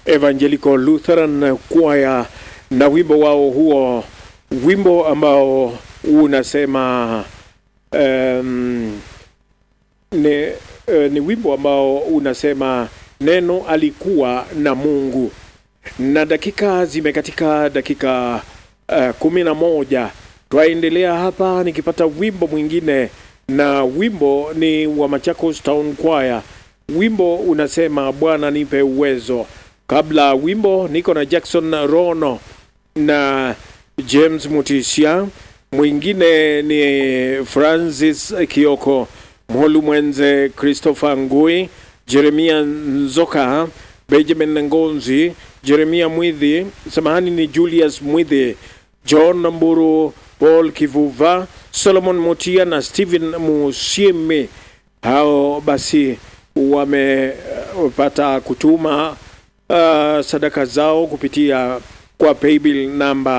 Evangelical Lutheran Choir na wimbo wao huo, wimbo ambao unasema um, ni, uh, ni wimbo ambao unasema neno alikuwa na Mungu. Na dakika zimekatika dakika uh, kumi na moja. Twaendelea hapa nikipata wimbo mwingine, na wimbo ni wa Machakos Town Choir. Wimbo unasema Bwana nipe uwezo. Kabla wimbo niko na Jackson Rono na James Mutisia, mwingine ni Francis Kioko, Mholu Mwenze, Christopher Ngui, Jeremia Nzoka, Benjamin Ngonzi, Jeremia Mwidhi, samahani ni Julius Mwidhi, John Mburu, Paul Kivuva, Solomon Mutia na Stephen Musiemi. Hao basi wamepata kutuma uh, sadaka zao kupitia kwa paybill namba